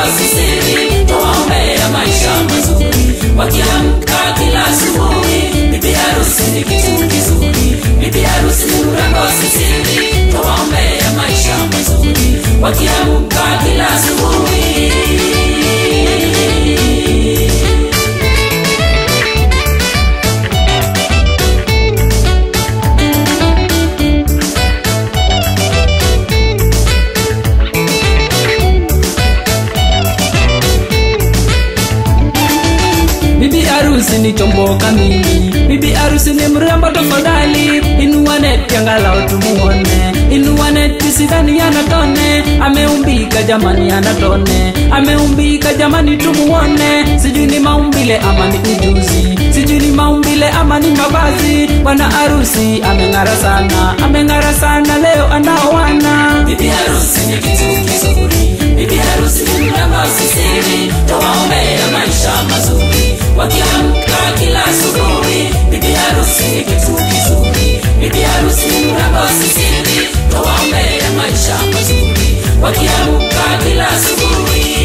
sisiri tawaombea maisha mazuri wakiamka kila asubuhi bibi harusi ni kitu kizuri bibi harusi ni mrembo sisiri tawaombea maisha mazuri wakiamka kila asubuhi bibi harusi ni chombo kamili bibi harusi ni mrembo tafadhali inua neti angalau tumuone inua neti sidhani anatone ameumbika jamani anatone ameumbika jamani tumuone sijui ni maumbile ama ni ujuzi sijui ni maumbile ama ni mavazi bwana harusi ameng'ara sana ameng'ara sana leo anaoana bibi harusi ni kitu kizuri bibi harusi ni mrembo sisiri tawaombea maisha mazuri wakiamka kila asubuhi bibi harusi ni kitu kizuri bibi harusi ni mrembo sisiri tawaombea maisha mazuri wakiamka kila asubuhi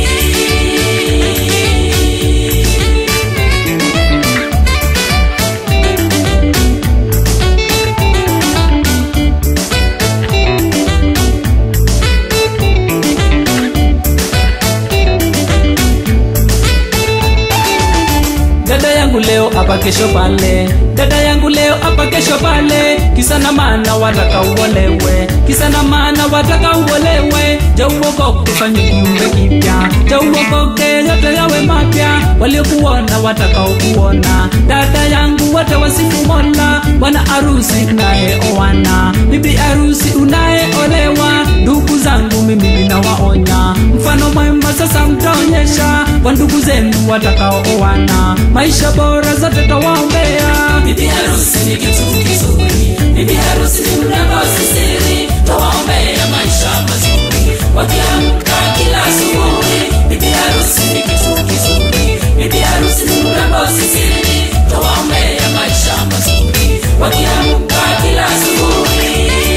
dada yangu leo hapa kesho pale dada yangu leo hapa kesho pale kisa na maana wataka uolewe kisa na maana wataka uolewe jauokoke fanye kiumbe kipya jauokoke yote yawe mapya waliokuona watakaokuona dada yangu wote wasifu mola bwana harusi unayeoana bibi harusi unayeolewa ndugu zangu mimi ninawaonya mfano mwema sasa mtaonyesha kwa ndugu zenu watakaooana maisha bora zote tawaombea bibi harusi ni kitu kizuri bibi harusi ni mrembo sisiri tawaombea maisha mazuri wakiamka kila asubuhi bibi harusi ni kitu kizuri bibi harusi ni mrembo sisiri tawaombea maisha mazuri wakiamka kila asubuhi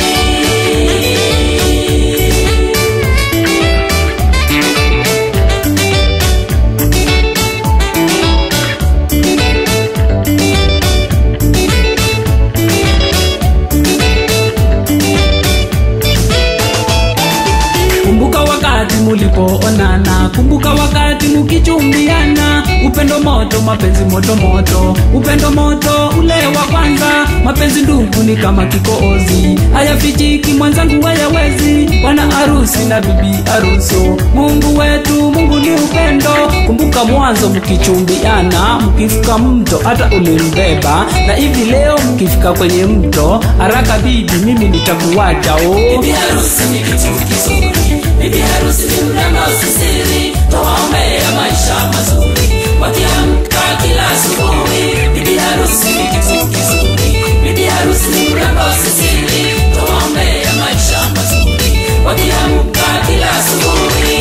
kumbuka wakati mulipoonana kumbuka wakati mukichumbiana upendo moto mapenzi moto moto upendo moto ule wa kwanza mapenzi ndugu ni kama kikoozi hayafichiki mwenzangu hayawezi bwana harusi na bibi haruso mungu wetu mungu ni upendo kumbuka mwanzo mkichumbiana mkifika mto hata ulimbeba na hivi leo mkifika kwenye mto haraka bibi mimi nitakuwacha oh. bibi harusi ni kitu kizuri bibi harusi ni mrembo sisiri tawaombea maisha mazuri wakiamka kila asubuhi bibi harusi ni kitu kizuri bibi harusi ni mrembo sisiri tawaombea maisha mazuri wakiamka kila asubuhi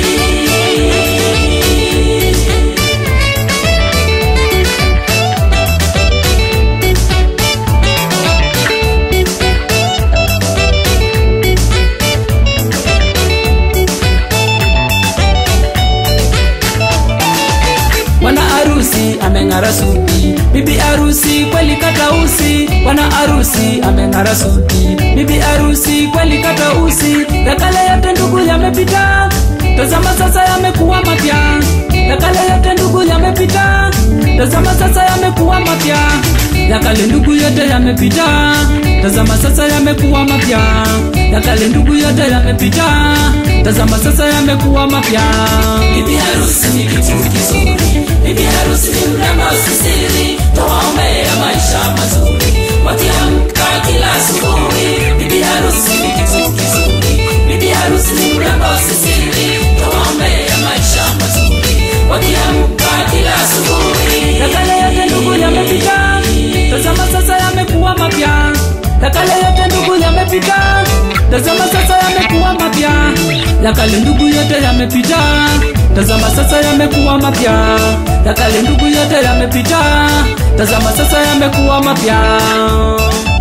bwana harusi ameng'ara suti bibi harusi kweli kata usi bwana harusi ameng'ara suti bibi harusi kweli kata usi ya kale yote ndugu yamepita tazama sasa yamekuwa mapya ya kale yote ndugu yamepita tazama sasa yamekuwa mapya ya kale ndugu yote yamepita tazama sasa yamekuwa mapya ya kale ndugu yote yamepita tazama sasa yamekuwa mapya bibi harusi ni kitu kizuri bibi harusi ni mrembo sisiri tawaombea maisha mazuri wakiamka kila asubuhi bibi harusi ni kitu kizuri bibi harusi ni mrembo sisiri tawaombea maisha mazuri wakiamka kila asubuhi ya kale yote ndugu yamepita tazama sasa yamekuwa mapya ya kale yote ndugu yamepita tazama sasa yamekuwa mapya ya kale ndugu yote yamepita tazama sasa yamekuwa mapya ya kale ndugu yote yamepita tazama sasa yamekuwa mapya